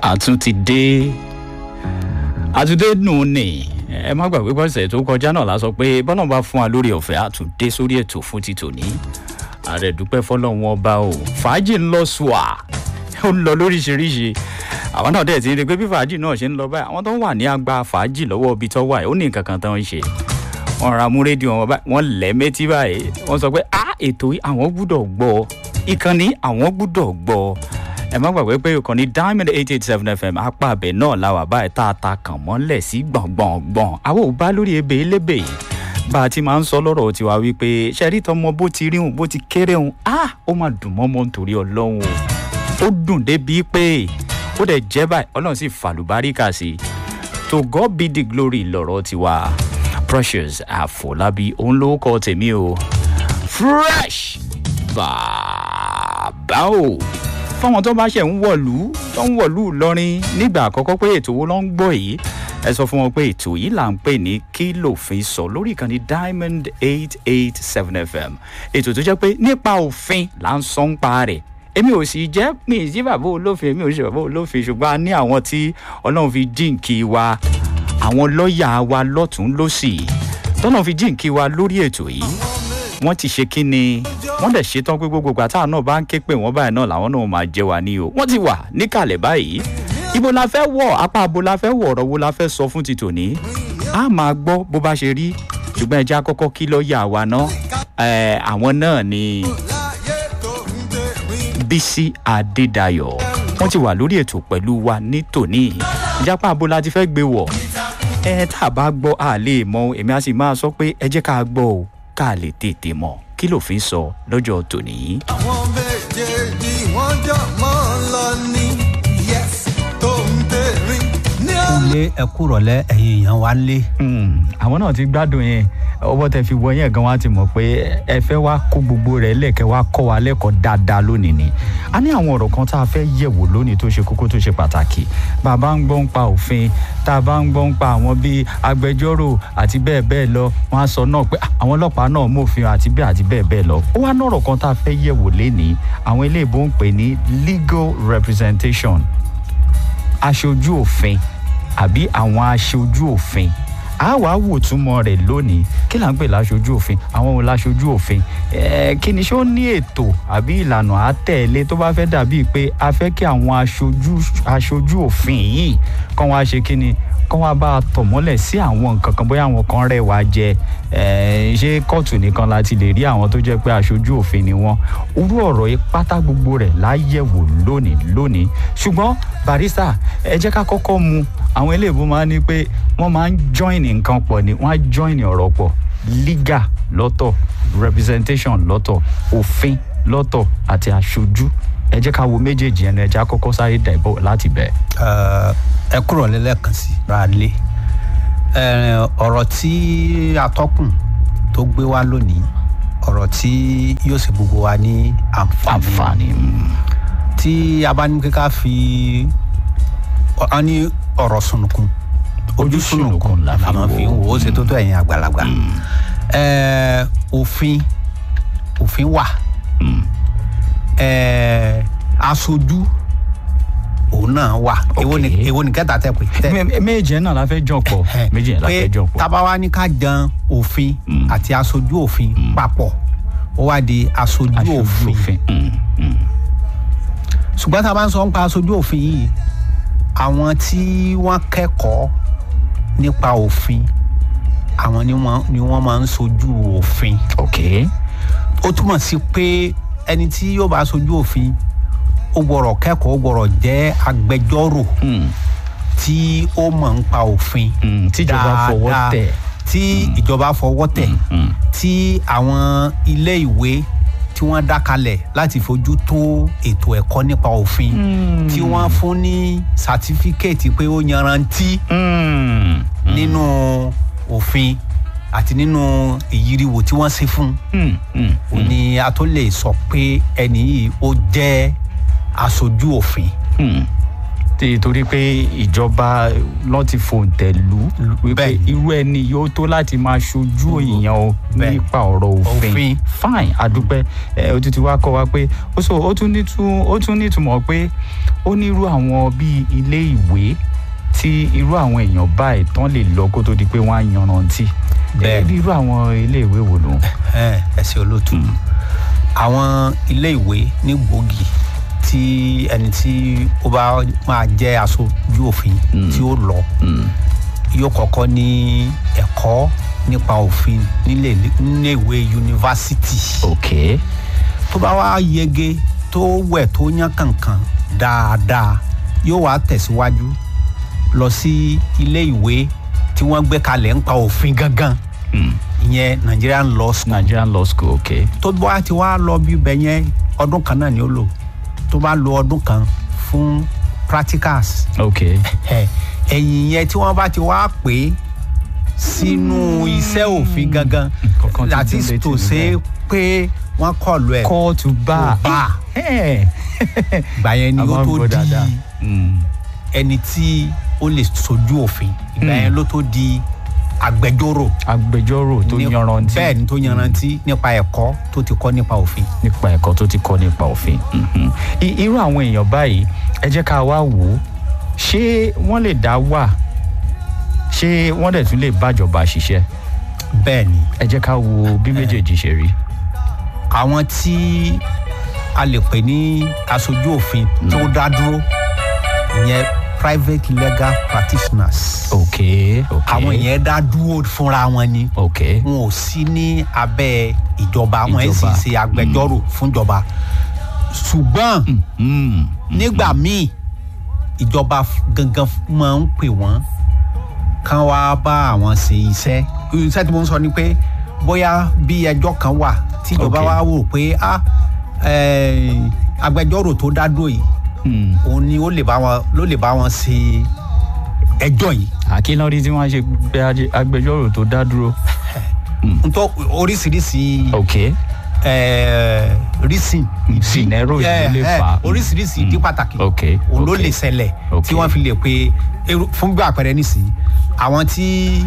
àtún ti dé àtúndé nù ní ẹ má gbàgbé pọ̀sẹ̀ tó kọjá náà la sọ pé bọ́lá bá fún wa lórí ọ̀fẹ́ àtúndé sórí ètò fún ti tòní ààrẹ dúpẹ́ fọlọ́run ọba o fàájì ń lọ sùà ó ń lọ lóríṣiríṣi àwọn náà dẹ̀ ti rí i pé bí fàájì náà ṣe ń lọ báyìí àwọn tó wà ní agba fàájì lọ́wọ́ ibi tó wà ó ní nǹkan kan tó ń ṣe wọn ra mú rédíò wọn báyìí wọn lẹ̀ mẹ́tí báyìí wọn sọ pé ah ètò yìí àwọn gbúdọ̀ gbọ́ ìkànnì àwọn gbúdọ̀ gbọ́ ẹ má gbàgbé pé ìkànnì diamond eight eight seven fm apá abẹ náà la wà báyìí tá a ta kàn mọ́lẹ̀ sí gbọ̀ngbọ̀ngbọ̀n àwọn ò bá lórí ebè elébè bá a ti máa ń sọ lọ́rọ̀ tiwa wípé ṣẹ́rí tọmọ bó ti rí òun bó ti kéré òun ah ó máa dùn mọ́ mọ́ nítorí ọlọ́run o ó dùn débi pé ó dẹ̀ jẹ́ báyìí ọlọ́run sì fàlùbáríkà sí i to god be the glory lọ́rọ̀ tiwa precious àfọlábí òun ló kọ́ tèmi o fresh bàbá o fáwọn tó bá ṣe ń wọ̀lú tó ń wọ̀lú lọ́rin nígbà àkọ́kọ́ pé ètò wo ló ń gbọ́ yìí ẹ sọ fún wọn pé ètò yìí là ń pè ní kí lòfin sọ lórí ìkànnì diamond eight eight seven fm ètò tó jẹ́ pé nípa òfin là ń sọ ń pa rẹ̀ èmi ò sì jẹ́ mi ì sí bàbá olófin èmi ò sì bàbá olófin ṣùgbọ́n a ní àwọn tí ọlọ́run fi jíǹkì wa àwọn lọ́ọ̀yà wa lọ́tún lọ́sì tọ́nà fi jíǹkì wa lórí ètò yìí wọ́n ti ṣe kí ni wọ́n dẹ̀ ṣetán pé gbogbo àtàwọn náà bá ń ké pé wọ́n báyìí náà làwọn náà máa jẹ wa ní o wọ́n ti wà níkàlẹ̀ báyìí ibo la fẹ́ wọ̀ apá abo la fẹ́ wọ̀ ọ̀rọ̀ wo la fẹ́ sọ fún ti tòní a máa gbọ́ bó bá ṣe rí ṣùgbọ́n ẹja kọ́kọ́ kí lọ́ọ̀yà wa náà àwọn náà ni bísí adédayọ̀ wọ́n ti wà lórí ètò pẹ̀lú wa ní tòní ìjápá abo la ti fẹ́ gbé wọ̀ ẹ tá a bá gbọ́ a lè mọ èmi a sì máa sọ pé ẹ jẹ́ ká gbọ́ o ká lè tètè mọ̀ kí lòfin sọ lọ́jọ́ tòní. àwọn méjèèjì wọ́n jọ mọ́ ọ lọ ní yes tó ń tẹ̀rín ní ọ̀la. ilé ẹkú rọlẹ ẹyin èèyàn wa lé. àwọn náà ti gbádùn yẹn ọwọ́ tẹ fi wọ yẹn gan wa ti mọ̀ pé ẹ fẹ́ wá kó gbogbo rẹ̀ lẹ́kẹ̀ wá kọ́ wa lẹ́kọ̀ọ́ dáadáa lónìí ni a ní àwọn ọ̀rọ̀ kan tá a fẹ́ yẹ̀wò lónìí tó ṣe kókó tó ṣe pàtàkì bàbá ń gbọ́ ń pa òfin tá a bá ń gbọ́ ń pa àwọn bíi agbẹjọ́rò àti bẹ́ẹ̀ bẹ́ẹ̀ lọ wọ́n á sọ náà pé àwọn ọlọ́pàá náà mòfin àti bẹ́ẹ̀ àti bẹ́ẹ̀ bẹ́ẹ̀ lọ ó wá nọ̀rọ̀ kan tá a fẹ́ yẹ̀wò lénìí àwọn ilé ìbò ń pè ní legal representation aṣojú òfin àbí àwọn aṣojú òfin a wá wò túmọ̀ rẹ̀ lónìí kí là ń pè láṣojú òfin àwọn wo láṣojú òfin ẹ̀ẹ́ kí ni ṣé ó ní ètò àbí ìlànà àtẹ̀lé tó bá fẹ́ dàbí pé a fẹ́ kí àwọn aṣojú aṣojú òfin yìí kọ́ wọn á ṣe kí ni kọ́ wọn bá a tọ̀ mọ́lẹ̀ sí àwọn nǹkan kan bóyá àwọn kan rẹ̀ wá jẹ ẹ̀ẹ́ ṣé kóòtù nìkan la ti lè rí àwọn tó jẹ́ pé aṣojú òfin ni wọ́n orú ọ̀rọ̀ yìí pátá gbogbo rẹ̀ láyẹ̀wò lónìí lónìí ṣùgbọ́n barista ẹ jẹ́ ká kọ́kọ́ mu àwọn eléèbó máa ń ní pé wọ́n máa ń join nǹkan pọ̀ ni wọ́n á join ọ̀rọ̀ pọ̀ legal lọ́tọ̀ representation lọ́tọ̀ òfin lọ́tọ̀ àti aṣojú ẹ jẹ́ ká wo méjèèjì ẹnu ẹ jẹ́ á kọ́kọ́ sáré dẹ̀bọ̀ láti bẹ̀. ẹ kúrò lẹ́lẹ́kan sí ra lé ọ̀rọ̀ tí atọ́kùn tó gbé wá lónìí ọ̀rọ̀ tí yóò sì gbogbo wa ní àǹfààní àǹfààní tí a bá ní kíkà fi ọ ní ọ̀rọ̀ sunukun ojú sunukun la máa fi ń wò ó ṣe tó tó ẹ̀yin àgbàlagbà ẹ̀ẹ́ òfin òfin wà ẹ̀ẹ́ aṣojú òun náà wà èwo ni Okay. èwo ni kẹta tẹ pé tẹ méjì náà la fẹ́ jọ pọ̀ méjì yẹn la fẹ́ jọ pọ̀. tabawa ní ká jan òfin Mm. àti aṣojú òfin papọ̀ ó wá di aṣojú aṣojú òfin òfin mm, mm. ṣùgbọ́n tá a bá ń sọ nípa aṣojú òfin yìí àwọn tí wọ́n kẹ́kọ̀ọ́ nípa òfin àwọn ni wọ́n ni wọ́n máa ń sojú òfin ok ó túmọ̀ sí pé ẹni tí yóò bá sojú òfin ó gbọ́dọ̀ kẹ́kọ̀ọ́ ó gbọ́dọ̀ jẹ́ agbẹjọ́rò mm, tí ó mọ̀ ń pa òfin mm, tíjọba fọwọ́ dáadáa, tẹ̀. tí ìjọba fọwọ́ tẹ̀ Mm, tí àwọn ilé ìwé tí wọ́n dá kalẹ̀ láti fojú tó ètò ẹ̀kọ́ nípa òfin Mm. tí wọ́n fún ní sátífíkẹ́ẹ̀tì pé ó yanrantí mm, nínú òfin àti nínú ìyíriwò tí wọ́n ṣe fún mm, mm, ò ní a tó lè sọ pé ẹni yìí ó jẹ́ aṣojú òfin mm. tí- torí pé ìjọba lọ́n ti fòǹtẹ̀ lù ú wípé Bẹ́ẹ̀ni. irú ẹni yóò tó láti máa ṣojú èèyàn o Bẹ́ẹ̀ni. nípa ọ̀rọ̀ òfin Òfin. fine adúpẹ́ ẹ ó ti ti wá kọ́ wa pé ó sọ ó tún nítú- ó tún nítumọ̀ pé ó ní irú àwọn bíi ilé ìwé tí irú àwọn èèyàn báyìí tán lè lọ kó tó di pé wọ́n á yanrantí Bẹ́ẹ̀ni. ẹ irú àwọn ilé ìwé wo ló ẹ ẹ ṣe olóòtú àwọn ilé ìwé ní gbòógì tí ẹni tí ó bá máa jẹ́ aṣojú òfin tí ó lọ yóò kọ́kọ́ ní ẹ̀kọ́ nípa òfin nílé nílé ìwé yunifásitì ok tó bá wá yege tó wẹ̀ tó yán kankan dáadáa yóò wá tẹ̀síwájú lọ sí ilé ìwé tí wọ́n gbé kalẹ̀ ń pa òfin gangan ìyẹn Nigerian law school Nigerian law school ok tó bá ti wá lọ bí ibẹ̀ yẹn ọdún kan náà ni ó lò tó bá lo ọdún kan fún practicals ok ẹ ẹ̀yìn yẹn tí wọ́n bá ti wá pè é sínú iṣẹ́ òfin gangan Kankan ti that dún is létí to mi say pé wọ́n kọlu ẹ̀ call to bar To bar. ẹ̀ gbà yẹn ni a máa ó ń tó gbọ́ dáadáa. di Mm. ẹni tí ó lè sojú òfin ìgbà yẹn ló tó di agbẹjọ́rò agbẹjọ́rò tó ní- yanrantí bẹ́ẹ̀ ni tó yanrantí nípa ẹ̀kọ́ tó ti kọ́ nípa òfin nípa ẹ̀kọ́ tó ti kọ́ nípa òfin Mhm. I- irú àwọn èèyàn báyìí ẹ jẹ́ ká wá wò ó ṣé wọ́n lè dá wà ṣé wọ́n dẹ̀ tún lè bájọba ṣiṣẹ́ bẹ́ẹ̀ ni ẹ jẹ́ ká wo bí méjèèjì ṣe rí. àwọn tí a lè pè ní aṣojú òfin tó dá dúró ìyẹn private legal practitioners ok ok àwọn yẹn dá dúró fúnra wọn ni ok wọn ò sí ní abẹ́ ìjọba wọn ẹ̀ sì Ìjọba. ṣe agbẹjọ́rò fúnjọba ṣùgbọ́n Mm. nígbà míì ìjọba f- gangan f- máa ń pè wọ́n kán wá bá àwọn ṣe iṣẹ́ iṣẹ́ tí mo ń sọ ni pé bóyá bí ẹjọ́ kan wà tí ìjọba Ok. wá wò pé ah, eh, agbẹjọ́rò tó dá dúró yìí Mm. òun ni ó lè bá wọn ló lè bá wọn ṣe ẹjọ́ yìí àkínlọ́rí tí wọ́n ṣe gbé ajé- agbẹjọ́rò tó dá dúró. ntọ́ oríṣiríṣi ok eh, reason ìdí- Scenario yìí eh, ló lè eh, fà á. oríṣiríṣi ìdí pàtàkì ok òun ló ok. lè ṣẹlẹ̀ Ok. tí wọ́n fi lè pe eru- fún gbà àpẹẹrẹ nísìnyí àwọn tí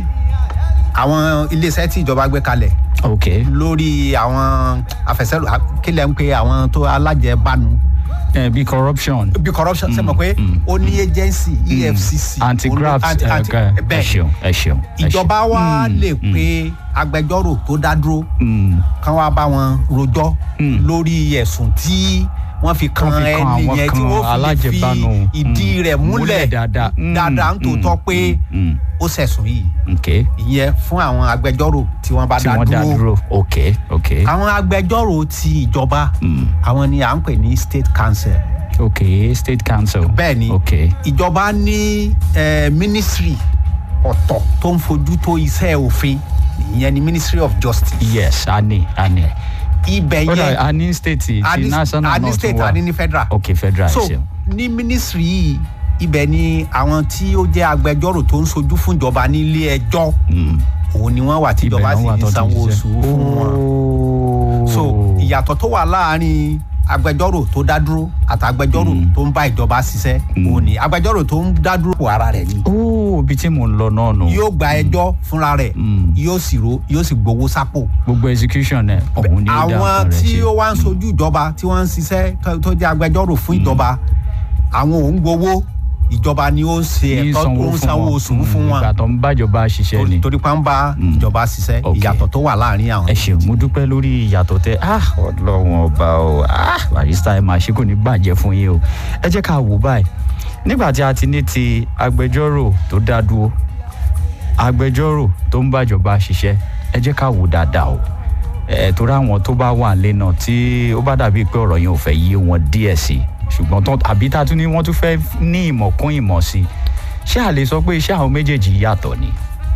àwọn iléeṣẹ́ tí ìjọba gbé kalẹ̀ ok lórí àwọn àfẹsẹ̀rò kílẹ̀ ń pe àwọn tó alájẹbánu ẹ bí corruption. bí corruption ṣe mọ̀ pé mm. ó ní agency efcc anti-graft anti- ẹ anti- ẹ bẹ́ẹ̀ ṣeun ẹ ṣeun. ẹ ṣeun. ìjọba wa Mm, lè mm, pe agbẹjọ́rò tó dá dúró mm. kán wá bá wọn rojọ́ Mm. lórí ẹ̀sùn tí wọ́n fi kan Wọ́n fi kan ẹni àwọn yẹn tí kan wọ́n fi lè fi alájẹbánu. ìdí Mm. rẹ̀ Múlẹ̀ múlẹ̀ dáadáa. Mm, dáadáa ń tòótọ́ mm, pé mm, mm. ó ṣẹ̀sùn yìí ok ìyẹn fún àwọn agbẹjọ́rò tí wọ́n bá tí dá wọ́n dá dúró dúró ok ok àwọn agbẹjọ́rò ti ìjọba Mm. àwọn ni à ń pè ní state council ok state council. bẹ́ẹ̀ ni ok ìjọba ní eh, ministry ọ̀tọ̀ tó ń fojú tó iṣẹ́ òfin ìyẹn ni ministry of justice yes a ní a ní. ibẹ̀ ó dà yẹn a ní state ti a ní- national a ní náà tún state wà. a ní ní federal ok federal so ẹ ṣeun. ní ministry yìí ibẹ̀ ni àwọn tí ó jẹ́ agbẹjọ́rò tó ń sojú fún ìjọba nílé ẹjọ́ Mm. òun ni wọ́n wà tí Ibẹ̀ ìjọba náà sì wà ń tó ti sanwó ṣiṣẹ́. oṣù fún wọn Oh. so ìyàtọ̀ tó wà láàárín agbẹjọ́rò tó dá dúró àti agbẹjọ́rò Mm. tó ń bá ìjọba ṣiṣẹ́ Mm. òun ni agbẹjọ́rò tó ń dá dúró kó ara rẹ̀ ni ó ibi tí mò ń lọ náà nù. yóò gba ẹjọ́ fúnra rẹ̀ Mm. yóò sì ro yóò sì gbowó sápò gbogbo execution ẹ òun ni ó dá àwọn nǹkan rẹ̀ tí ṣe. ó wá ń sojú ìjọba tí wọ́n ń ṣiṣẹ́ tó- tó jẹ́ agbẹjọ́rò fún ìjọba àwọn ò ń gbowó ìjọba ni ó ń ṣe Ní ẹ̀tọ́ tó ń sanwó oṣù fún wọn ìgbà tó ń bájọba ṣiṣẹ́ ni. torí pa ń bá ìjọba ṣiṣẹ́ Ok. ìyàtọ̀ tó wà láàrin àwọn ẹ ṣeun mo dúpẹ́ lórí ìyàtọ̀ tẹ ah ọlọ́run ọba o ah barista ẹ máa ṣe kò ní bàjẹ́ fún yín o ẹ jẹ́ ká wò báyìí nígbà tí a ti ní ti agbẹjọ́rò tó dá dúró agbẹjọ́rò tó ń bàjọba ṣiṣẹ́ ẹ jẹ́ ká wò dáadáa o ẹ torí àwọn tó bá wà lé náà tí ó bá dàbí pé ọ̀rọ̀ yẹn ò fẹ́ yé wọn díẹ̀ sí i ṣùgbọ́n tán àbí tá a tún ní wọ́n tún fẹ́ ní ìmọ̀ kún ìmọ̀ sí i ṣé a lè sọ pé iṣẹ́ àwọn méjèèjì yàtọ̀ ni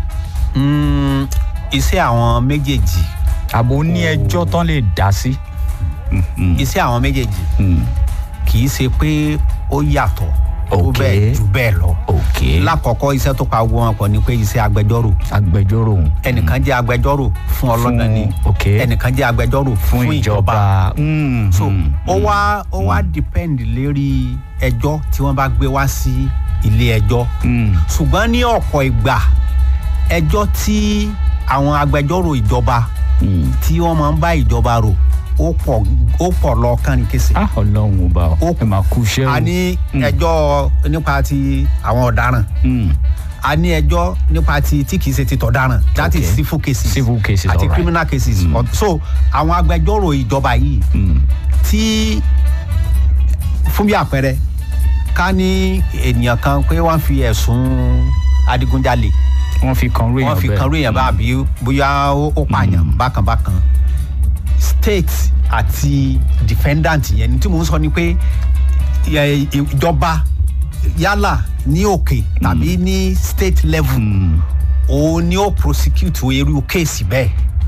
Mm, iṣẹ́ àwọn méjèèjì àbò ní ẹjọ́ tán lè dá sí. Mm, mm, iṣẹ́ àwọn méjèèjì mm. kì í ṣe pé ó yàtọ̀ tó Ok. bẹ́ẹ̀ jù bẹ́ẹ̀ lọ. ok lákọ̀ọ́kọ́ iṣẹ́ tó pa gbogbo wọn pọ̀ ni pé iṣẹ́ agbẹjọ́rò agbẹjọ́rò ẹnìkan jẹ́ agbẹjọ́rò fún ọlọ́dàn ni ok ẹnìkan jẹ́ agbẹjọ́rò fún ìjọba Mm, so mm, ó wá ó wá depend lérí ẹjọ́ tí wọ́n bá gbé wá sí ilé ẹjọ́ mm, ṣùgbọ́n ní ọ̀pọ̀ ìgbà ẹjọ́ tí àwọn agbẹjọ́rò ìjọba mm. tí wọ́n máa ń bá ìjọba rò ó pọ̀ ó pọ̀ lọ kánrin kése. ah ọlọ́run ọba ọ Ó- ẹ máa kú iṣẹ́ o a ní Mm. ẹjọ́ nípa ti àwọn ọ̀daràn Mm, a ní ẹjọ́ nípa ti tí kìí ṣe ti tọ̀daràn that is Okay. civil cases civil cases àti alright. criminal cases Mm. so àwọn agbẹjọ́rò ìjọba yìí Mm, tí fún bí àpẹẹrẹ ká ní ènìyàn kan pé wọ́n fi ẹ̀sùn adigunjalè wọ́n fi kan ròyìn wọ́n fi bẹ́ẹ̀. kan ròyìn bá àbí bóyá ó ó pààyàn bákan bákan state àti defendant yẹn ní tí mò ń sọ ni pé ẹ, ìjọba yálà ní òkè tàbí ní state level Mm, òun ni ó prosecute irú kéèsì bẹ́ẹ̀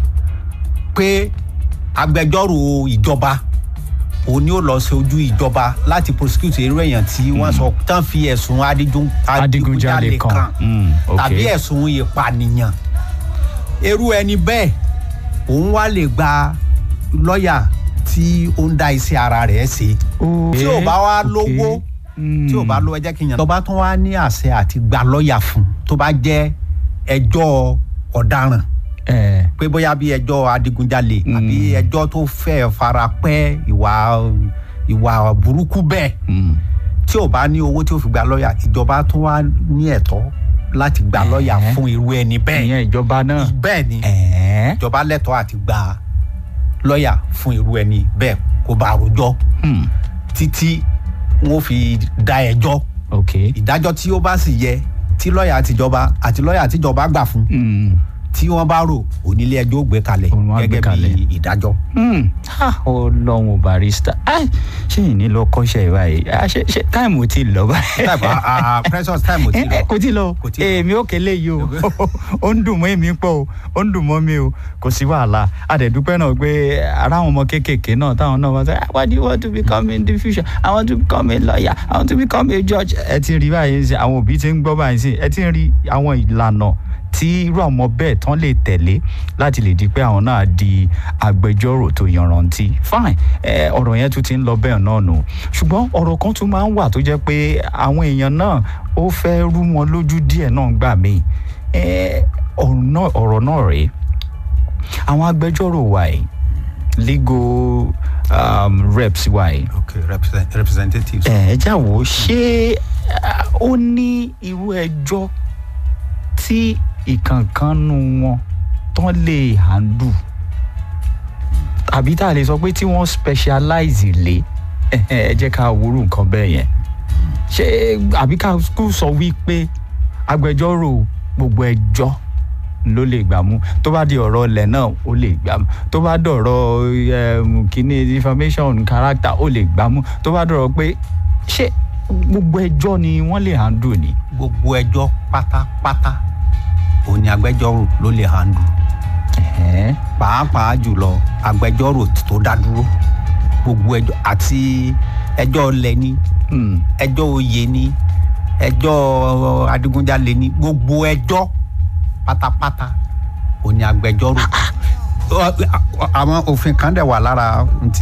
pé agbẹjọ́rò ìjọba òun ni ó lọ sí ojú ìjọba láti prosecute irú èèyàn tí wọ́n sọ tán fi ẹ̀sùn adigun- adigunjalè kan Mm, ok. tàbí ẹ̀sùn ìpànìyàn irú ẹni bẹ́ẹ̀ òun wá lè gba lọ́ọ̀yà tí ó ń dá iṣẹ́ ara rẹ̀ ṣe tí ò bá wá Ok. lówó Mm. tí ò bá lówó ẹ jẹ́ kí n yàn. tó bá tún wá ní àṣẹ àti gba lọ́ọ̀yà fún tó bá jẹ́ ẹjọ́ ọ̀daràn ẹ pé bóyá bí ẹjọ́ adigunjalè Mm. àbí ẹjọ́ tó fẹ́ fara pẹ́ ìwà ìwà burúkú bẹ́ẹ̀ mm, tí ò bá ní owó tí ó fi gba lọ́ọ̀yà ìjọba tún wá ní ẹ̀tọ́ láti gba lọ́ọ̀yà Ẹ̀ẹ́. fún irú ẹni bẹ́ẹ̀ ìyẹn ìjọba náà bẹ́ẹ̀ ni ẹ ìjọba lẹ́tọ̀ọ́ àti gba lọ́ọ̀yà fún irú ẹni bẹ́ẹ̀ kó bá rojọ́ mm, títí wọn fi da ẹjọ́ ok ìdájọ́ tí ó bá sì yẹ tí lọ́ọ̀yà àtijọba àti lọ́ọ̀yà àtijọba gbà fún Mm, tí wọ́n bá rò onílé ẹjọ́ ó gbé kalẹ̀ Òun wá gbé gẹ́gẹ́ kalẹ̀. bí ìdájọ́. mm. Ah, ọlọ́run barista Ai, ṣé yìí ní lọ kọ́ṣẹ́ báyìí Ah, ṣé ṣé táìmù ti lọ báyìí. Type, ah, ah, precious time ò tí Eh, eh, lọ. kò tí lọ Kò tí lọ. èmi ò kélé yìí o ó ń dùn mọ́ èmi pọ̀ o ó ń dùn mọ́ mi o kò sí wàhálà àdẹ̀dúpẹ́ náà pé ara àwọn ọmọ kéékèèké náà táwọn náà wọ́n sọ "Ah, what do you want to become in the future I want to become a lawyer I want to become a judge ẹ ti rí báyìí sí àwọn òbí ti ń gbọ́ báyìí sí ẹ ti ń rí àwọn ìlànà tí irú àwọn bẹ́ẹ̀ tán lè tẹ̀lé láti lè di pé àwọn náà di agbẹjọ́rò tó yanrantí fine ẹ ọ̀rọ̀ yẹn tún ti ń lọ bẹ́ẹ̀ náà nù ṣùgbọ́n ọ̀rọ̀ kan tún máa ń wà tó jẹ́ pé àwọn èèyàn náà ó fẹ́ rú wọn lójú díẹ̀ náà gbà mí ẹ ọ̀rọ̀ náà ọ̀rọ̀ náà rèé àwọn agbẹjọ́rò wa yìí legal um, reps wa yìí okay represent, representatives. ẹ já wò ó ṣé ah, ó ní irú ẹjọ́ tí ìkànkánú wọn tán lè handle àbí tá a lè sọ pé tí wọ́n specialize lé ẹ ẹ jẹ́ ká wúrú nǹkan bẹ́ẹ̀ yẹn ṣé àbí ká kú sọ wípé agbẹjọ́rò gbogbo ẹjọ́ ló lè gbà mú tó bá di ọ̀rọ̀ ilẹ̀ náà ó lè gbà mú tó bá dọ̀rọ̀ um, kíní information character ó lè gbà mú tó bá dọ̀rọ̀ pé ṣé gbogbo ẹjọ́ ni wọ́n lè handle ni. gbogbo ẹjọ́ pátápátá òun ni agbẹjọ́rò ló lè handle Ẹ̀hẹ́n. pàápàá jùlọ agbẹjọ́rò tó dá dúró gbogbo ẹjọ́ àti ẹjọ́ ọlẹ̀ ni Mm. ẹjọ́ oyè ni ẹjọ́ adigunjalè ni gbogbo ẹjọ́ pátápátá òun ni agbẹjọ́rò Ọ- àwọn òfin kan dẹ̀ wà lára ntí